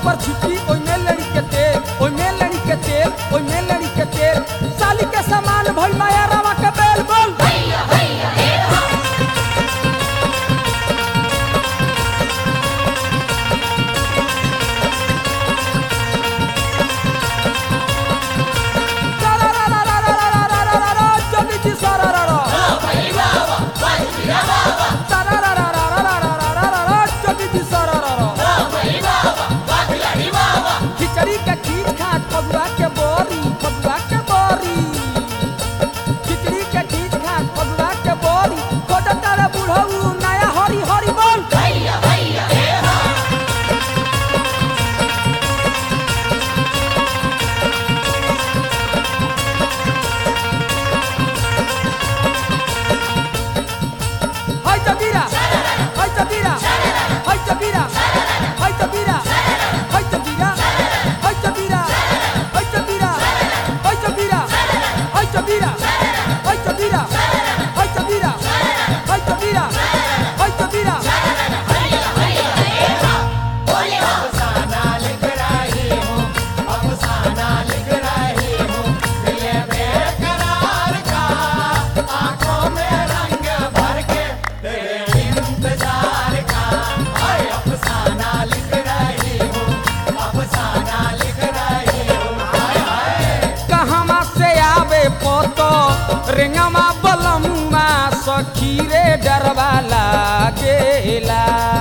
ऊपर छिटी ओइमे लड़ी के तेल ओइमे लड़ी के तेल ओइमे लड़ी के तेल साली के सामान भइल माया रवा के बेल बोल जल्दी जी सारा रा रा सारा रा रा रा रा रा रा रा रा रा रा जल्दी जी सारा रा रा खिचड़ी के खीर खात फगुआ के बोरी फगुआ के बोरी खिचड़ी के खीर खात फगुआ के बोरी कोटा तारा बुढ़ऊ नया हरी हरी बोल हाय तबीरा हाय तबीरा हाय तबीरा हाय तबीरा हाय तबीरा हाय तबीरा हाय तबीरा हाय तबीरा हाय तबीरा हाय तबीरा हाय तबीरा हाय तबीरा हाय तबीरा कहवा से आवे पोतो रेंगमा बलमुआ सखी रे डरवा लागेला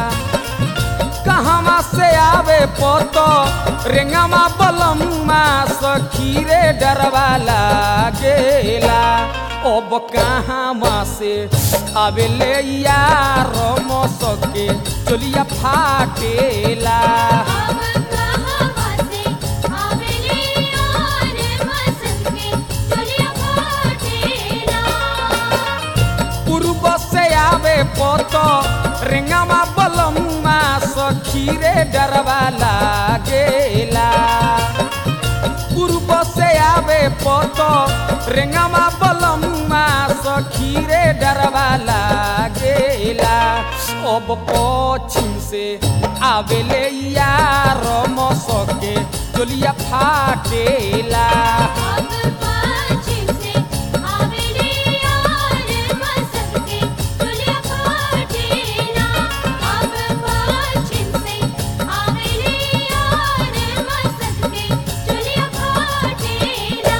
कहवा से आवे पोतो रेंगमा बलमुआ सखी रे डरवा लागेला अब कहवा से आवे ले यार मसके चलिया फाटेला अब कहां से आवेले यार मसके चलिया फाटेला पूर्व से आवे पोतो रेंगामा बलमुआ सखी रे डरवा लागेला पूर्व से आवे पोतो रेंगामा बलमुआ सखी रे डरवा लागेला अब पश्चिम से आवेले यार मसके चलिया फाटेला अब पश्चिम से आवेले यार मसके चलिया फाटेला अब पश्चिम से आवेले यार मसके चलिया फाटेला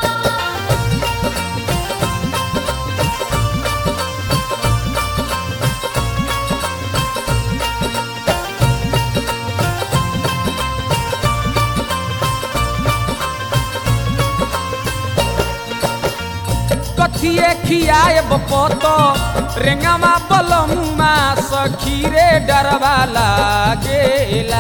कथिए खियाएब पतो रेंगामा बलमुआ सखी रे डरवा लागेला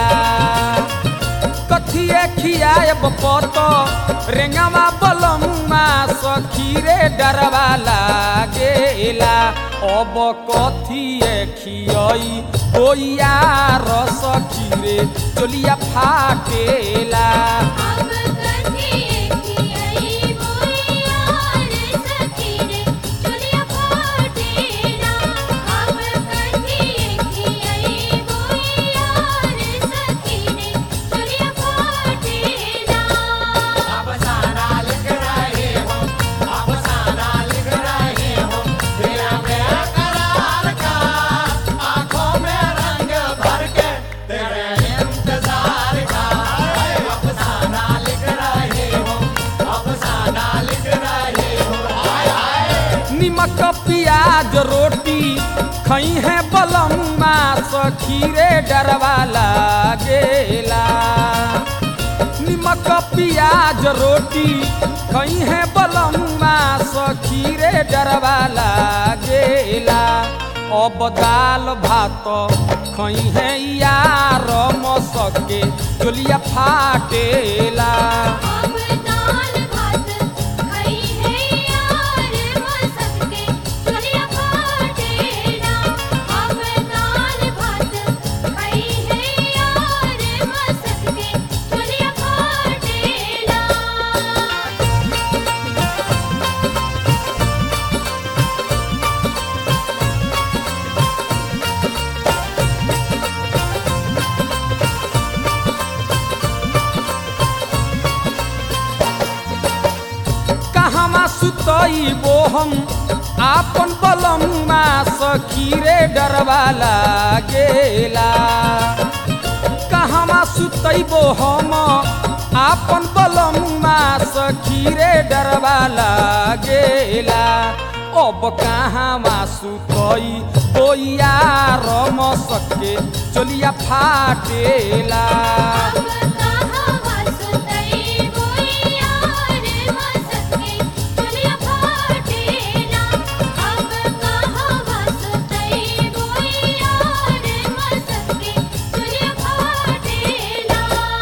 कथिए खियाएब पतो रेंगामा बलमुआ सखी रे डरवा लागेला अब कथिए खियई होइया रस खीरे चलिया फाटेला अब कथिए खियाई बोई यार सखीरे चलिया फाटेला अब कथिए खियाई बोई यार सखीरे चलिया फाटेला निमक प्याज रोटी खई है बलम्मा सखी रे डरवा लागेला निमक प्याज रोटी खई है बलम्मा सखी रे डरवा लागेला अब दाल भात खई है यार मसके चोलिया फाटेला अब दाल भात खाई है यार मसके चलिया फाटेला अब दाल भात खाई है यार मसके चलिया फाटेला अब सुतइबो हम आपन बलमुआ सखी रे डरवा लागेला कहवा सुतइबो हम आपन बलमुआ सखी रे डरवा लागेला अब कहवा सुतई बोइया रम सके चलिया फाटेला अब कहाँ सुतई बोइया रे मसके चलिया फाटेला अब कहाँ सुतई बोइया रे मसके चलिया फाटेला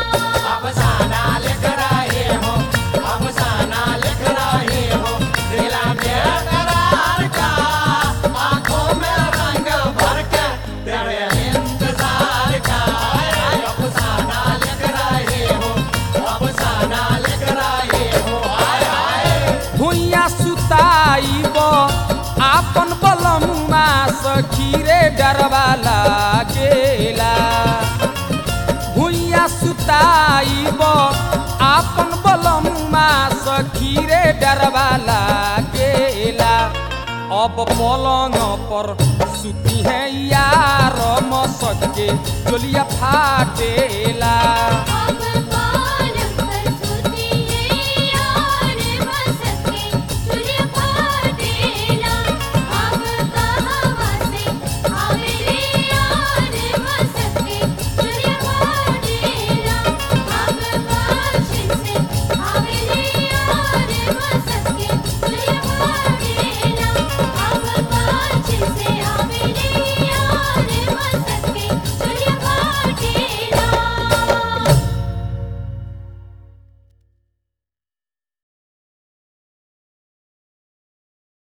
भुइया सुताइब आपन बलमुआ सखी रे डरवा लागेला भुइया सुताइब आपन बलमुआ सखी रे डरवा लागेला अब पलंग पर सुती है यार मसके चलिया फाटेला अब